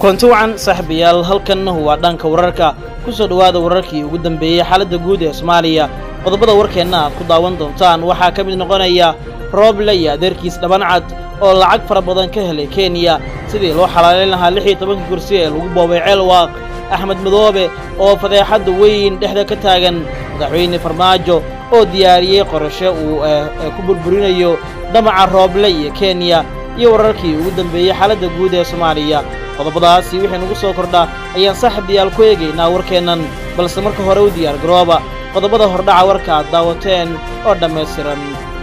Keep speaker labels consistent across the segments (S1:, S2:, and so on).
S1: kulanti wacan saaxiibayaal halkan waa dhanka wararka ku soo dhowaada wararkii ugu dambeeyey xaaladda guud ee soomaaliya qodobada warkeenna aad ku daawan doontaan waxaa ka mid noqonaya rooble iyo adeerkiis dhabancad oo lacag fara badan ka helay kenya sidii loo xalaalayn lahaa lix iyo tobankii kursi ee lagu boobay ceelwaaq axmed madoobe oo fadeexadda weyn dhexda ka taagan madaxweyne farmaajo oo diyaariyey qorasho uu ku burburinayo damaca rooble iyo kenya iyo wararkii ugu dambeeyey xaaladda guud ee soomaaliya qodobadaasi wixii nagu soo kordha ayaan saaxiibayaal ku eegaynaa warkeennan balse marka hore u diyaar garooba qodobada hordhaca warka aad daawateen oo dhammaystiran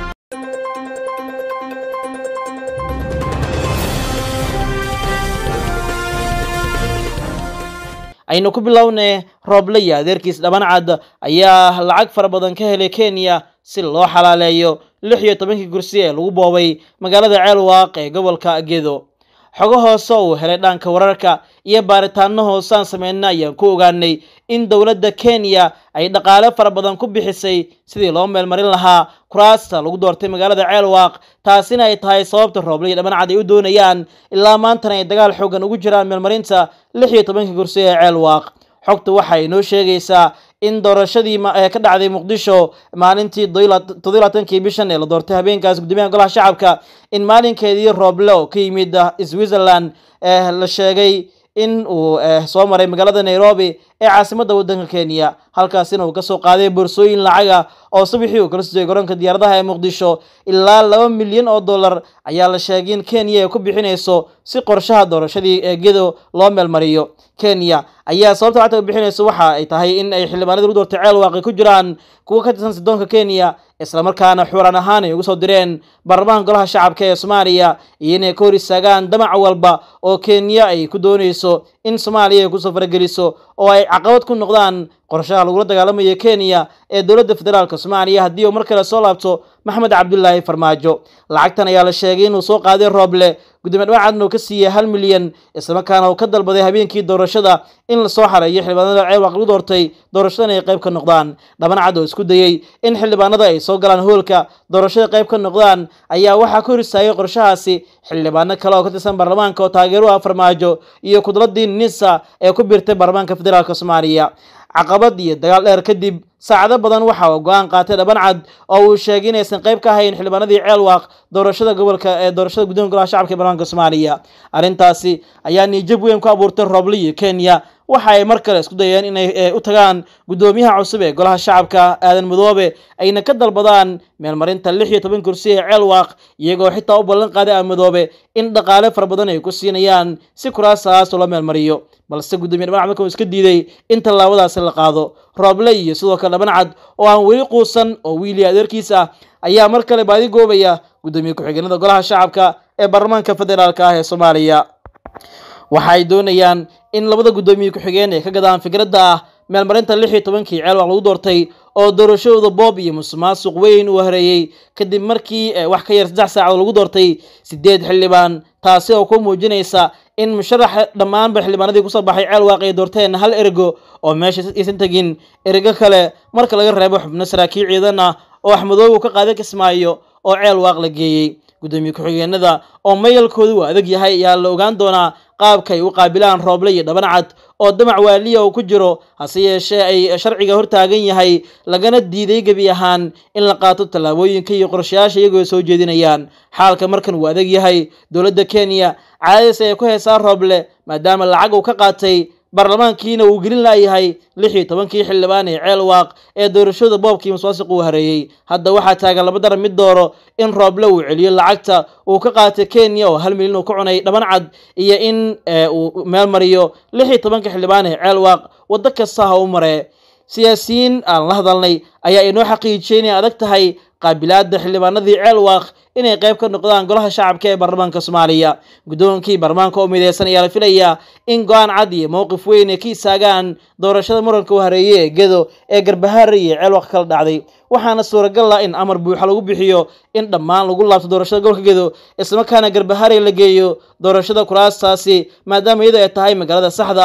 S1: aynu ku bilownay rooble iyo adeerkiis dhabancad ayaa lacag fara badan ka helay kenya si loo xalaaleeyo lix iyo tobankii kursi ee lagu boobay magaalada ceelwaaq ee gobolka gedo xogo hoose uu helay dhanka wararka iyo baaritaano hoosaan sameynna ayaan ku ogaanay in dowladda kenya ay dhaqaale fara badan ku bixisay sidii loo meelmarin lahaa kuraasta lagu doortay magaalada ceelwaaq taasina ay tahay sababta rooble iyo dhabancad ay u doonayaan ilaa maantana ay dagaal xoogan ugu jiraan meelmarinta lix iyo tobankii kursi ee ceelwaaq xogta waxay inoo sheegaysaa in doorashadii ka dhacday muqdisho maalintii todobaaatankii bishan ee la doortay habeenkaas guddoomiyaha golaha shacabka in maalinkeedii rooble oo ka yimid switzerland la sheegay in uu soo maray magaalada nairobi ee caasimadda waddanka kenya halkaasina uu kasoo qaaday boorsooyin lacaga oo subaxii uu kala sujay garoonka diyaaradaha ee muqdisho ilaa laba milyan oo dollar ayaa la sheegay in kenya ay ku bixinayso si qorshaha doorashadii ee gedo loo meelmariyo kenya ayaa sababta lacagta u bixinayso waxa ay tahay in ay xildhibaanadii lagu doortay ceelwaaqi ku jiraan kuwa ka tirsan sidoonka kenya islamarkaana xuuraan ahaan ay ugu soo direen baarlamaanka golaha shacabka ee soomaaliya iyo inay ka hor istaagaan damac walba oo kenya ay ku doonayso in soomaaliya ay kusoo farageliso oo ay caqabad ku noqdaan qorshaha lagula dagaalamayo kenya ee dowladda federaalk soomaaliya haddii uu mar kale soo laabto maxamed cabdulaahi farmaajo lacagtan ayaa la sheegay inuu soo qaaday rooble gudoomiye dhawacadna uu ka siiyey hal milyan islamarkaana uu ka dalbaday habeenkii doorashada in lasoo xareeyo xildhibaanada ceelwaaq lagu doortay doorashadan ay qayb ka noqdaan dhabancad oo isku dayey in xildhibaanada ay soo galaan hoolka doorashada qayb ka noqdaan ayaa waxaa ka hor istaagay qorshahaasi xildhibaano kale oo ka tirsan baarlamaanka oo taageero ah farmaajo iyo kudladii nisa ee ku biirtay baarlamaanka federaalk soomaaliya caqabad iyo dagaal dheer kadib saacado badan waxa uu go-aan qaatay dhabancad oo uu sheegay inaysan qayb ka ahayn xildhibaanadii ceelwaaq doorashada gobolka ee doorashada guddoonka golaha shacabka ee baarlamaanka soomaaliya arrintaasi ayaa niijab weyn ku abuurtay rooble iyo kenya waxa ay mar kale isku dayeen inay u tagaan guddoomiyaha cusub ee golaha shacabka aadan madoobe ayna ka dalbadaan meelmarinta lix iyo toban kursi ee ceelwaaq iyagoo xitaa u ballan qaaday aa madoobe in dhaqaale fara badan ay ku siinayaan si kuraasaas loo meelmariyo balse guddoomiye dhabancad marka uu iska diiday in tallaabadaasi la qaado rooble iyo sidoo kale dhabancad oo aan weli quusan oo wiiliya adeerkiis ah ayaa mar kale baadi goobaya guddoomiye ku-xigeenada golaha shacabka ee baarlamaanka federaalk ah ee soomaaliya waxa ay doonayaan in labada guddoomiye ku-xigeen ay ka gadaan fikradda ah meelmarinta lix iyo tobankii ceelwaaq lagu doortay oo doorashadooda boob iyo musuqmaasuq weyn uu hareeyey kadib markii wax ka yar saddex saacad lagu doortay sideed xildhibaan taasi oo ku muujinaysa in musharax dhammaanba xildhibaanadii kusoo baxay ceelwaaq ay doorteen hal ergo oo meesha aysan tegin ergo kale marka laga reebo xubno saraakiil ciidan ah oo axmedoobe uu ka qaaday kismaayo oo ceelwaaq la geeyey guddoomiye ku-xigeenada oo mayalkoodu uu adag yahay ayaa la ogaan doonaa qaabka ay u qaabilaan rooble iyo dhabancad oo damac waaliya uu ku jiro hase yeeshee ay sharciga hortaagan yahay lagana diiday gebi ahaan in la qaato tallaabooyinka iyo qorshayaasha iyagoo soo jeedinayaan xaalka markan uu adag yahay dowladda kenya caadadiis ay ku haysaa rooble maadaama lacag uu ka qaatay baarlamaankiina uu gelin laayahay lix iyo tobankii xildhibaan ee ceelwaaq ee doorashada boobkii musuqmaasuq uu hareeyey hadda waxaa taagan laba daran mid dooro in rooble uu celiyo lacagta uu ka qaatay kenya oo hal milyan uu ka cunay dhabancad iyo in uu meel mariyo lix iyo tobanka xildhibaan ee ceelwaaq waddo kasta ha u maree siyaasiyiin aan la hadalnay ayaa inoo xaqiijiyay inay adag tahay qaabilaada xildhibaanadii ceelwaaq inay qayb ka noqdaan golaha shacabka ee baarlamaanka soomaaliya guddoonkii baarlamaanka oo mideysan ayaa la filayaa in go-aan cad iyo mowqif weyn ay ka istaagaan doorashada muranka u hareeyey ee gedo ee garbahaare iyo ceelwaaq kala dhacday waxaana suuragal ah in amar buuxa lagu bixiyo in dhammaan lagu laabto doorashada gobolka gedo islamarkaana garbahaare la geeyo doorashada kuraastaasi maadaama iyadoo ay tahay magaalada saxda ah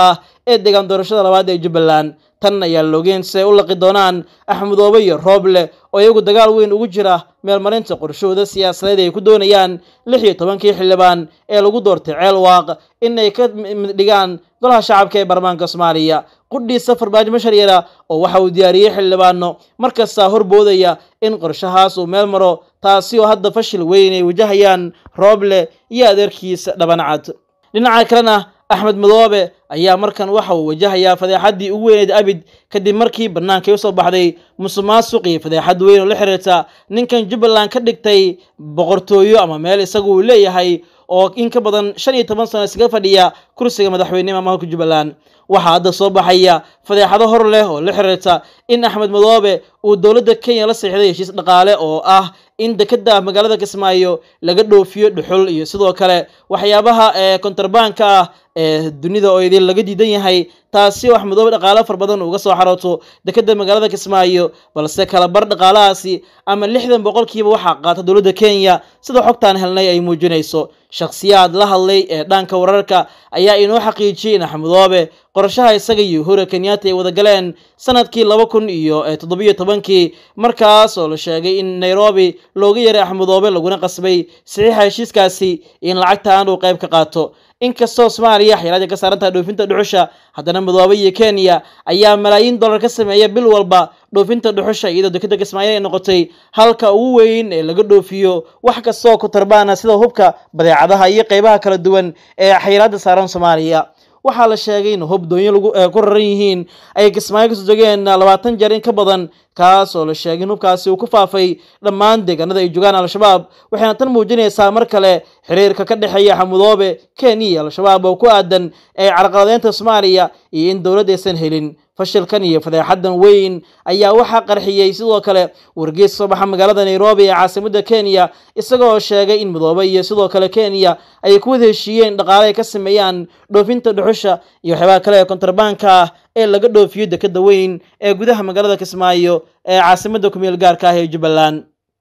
S1: ee deegaan doorashada labaad ee jubbaland tan ayaa loogeen si ay u laqi doonaan axmedoobe iyo rooble oo iyagu dagaal weyn ugu jira meelmarinta qorshahooda siyaasadeed ay ku doonayaan lix iyo tobankii xildhibaan ee lagu doortay ceel waaq in ay ka mid dhigaan golaha shacabka ee baarlamaanka soomaaliya qudhiisa farmaajo masharyara oo waxa uu diyaariyey xildhibaano markastaa horboodaya in qorshahaas uu meel maro taasi oo hadda fashil weyn ay wajahayaan rooble iyo adeerkiisa dhabancad dhinaca kalena axmed madoobe ayaa markan waxa uu wajahayaa fadeexaddii ugu weyneyd abid kadib markii bannaankay usoo baxday musuqmaasuq iyo fadeexad weyn oo la xiriirta ninkan jubbaland ka dhigtay boqortooyo ama meel isagu uu leeyahay oo in ka badan shan iyo toban sano iskaga fadhiya kursiga madaxweynenima maamulka jubbaland waxaa hadda soo baxaya fadeexado hor leh oo la xiriirta in axmed madoobe uu dowladda kenya la seexday heshiis dhaqaale oo ah in dekeda magaalada kismaayo laga dhoofiyo dhuxul iyo sidoo kale waxyaabaha ee kontarbaanka ah ee dunida oo idin laga diidan yahay taasi oo axmedoobe dhaqaale far badan uga soo xarooto dekeda magaalada kismaayo balse kala bar dhaqaalahaasi ama lixdan boqolkiiba waxaa qaata dowladda kenya sida xogtaan helnay ay muujinayso shakhsiyaad la hadlay ee dhanka wararka ayaa inoo xaqiijiyey in axmedoobe qorshaha isaga iyo hore kenyatta ay wada galeen sanadkii laba kun iyo toddobiyo tobankii markaas oo la sheegay in nairobi looga yaray axmedoobe laguna qasbay saxiixa heshiiskaasi in lacagtaan uu qayb ka qaato inkastoo soomaaliya xeelaadii ka saaran tahay dhoofinta dhuxusha haddana midoobe iyo kenya ayaa malaayiin dollar ka sameeya bil walba dhoofinta dhuxusha iyadoo dekeda kismaayo ay noqotay halka ugu weyn ee laga dhoofiyo wax kastoo ku tarbaana sida hubka badeecadaha iyo qeybaha kala duwan ee xayiraada saaran soomaaliya waxaa la sheegay in hub doonyo lagu ku raran yihiin ay kismaayo kasoo jogeen labaatan jeer in ka badan kaas oo la sheegay in hubkaasi uu ku faafay dhammaan deegaanada ay jogaan al-shabaab waxayna tan muujinaysaa mar kale xiriirka ka dhexeeya xamudoobe kenya iyo al-shabaab oo ku aadan ee carqaladeynta soomaaliya iyo in dowladd aysan helin fashilkan iyo fadeexadan weyn ayaa waxaa qarxiyey sidoo kale wargeys soo baxa magaalada nairobi ee caasimadda kenya isagoo sheegay in midoobe iyo sidoo kale kenya ay ku wada heshiiyeen dhaqaale ay ka sameeyaan dhoofinta dhuxusha iyo waxyaabaha kale ee kontarbaanka ah ee laga dhoofiyo dekeda weyn ee gudaha magaalada kismaayo ee caasimadda kumeel gaarka ah ee jubbaland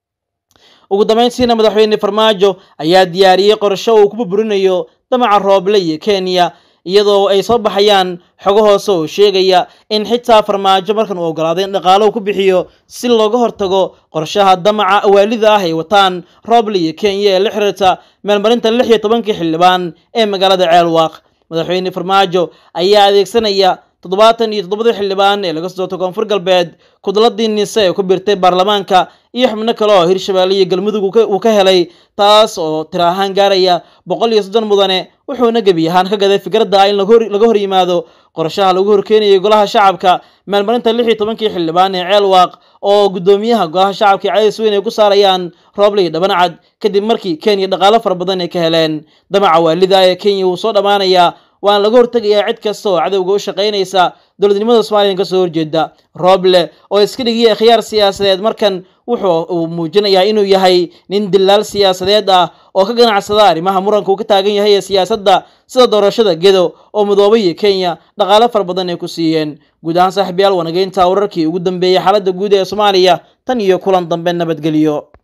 S1: ugu dambeyntiina madaxweyne farmaajo ayaa diyaariyey qorsho uu ku burburinayo damaca rooble iyo kenya iyadoo ay soo baxayaan xogo hoose oo sheegaya in xitaa farmaajo markan uu ogolaaday in dhaqaalo ku bixiyo si looga hortago qorshaha damaca awaalida ah ay wataan rooble iyo kenya ee la xiriirta meelmarinta lix iyo tobankii xildhibaan ee magaalada ceelwaaq madaxweyne farmaajo ayaa adeegsanaya toddobaatan iyo toddobadii xildhibaan ee laga soo doortay koonfur galbeed kudladii nise ee ku birtay baarlamaanka iyo xubno kale oo hirshabeelle iyo galmudug uu ka helay taas oo tira ahaan gaaraya boqol iyo soddon mudane wuxuuna gebi ahaan ka gaday fikradda ah in laga hor yimaado qorshaha lagu horkeenayay golaha shacabka meelmarinta lix iyo tobankii xildhibaan ee ceelwaaq oo guddoomiyaha golaha shacabka cadays weyn ay ku saarayaan rooble iyo dhabancad kadib markii kenya dhaqaalo fara badan ay ka heleen damaca waalida ee kenya wuu soo dhammaanayaa waana laga hortegayaa cid kasta oo cadowga u shaqaynaysa dowladnimada somalilan kasoo horjeeda rooble oo iska dhigiyay khiyaar siyaasadeed markan wuxuu uu muujinayaa inuu yahay nin dilaal siyaasadeed ah oo ka ganacsada arrimaha muranka uu ka taagan yahay ee siyaasadda sida doorashada gedo oo midoobe iyo kenya dhaqaale fara badan ay ku siiyeen guud ahaan saaxiibyaal wanageynta wararkii ugu dambeeyey xaaladda guud ee soomaaliya tan iyo kulan dambe nabadgelyo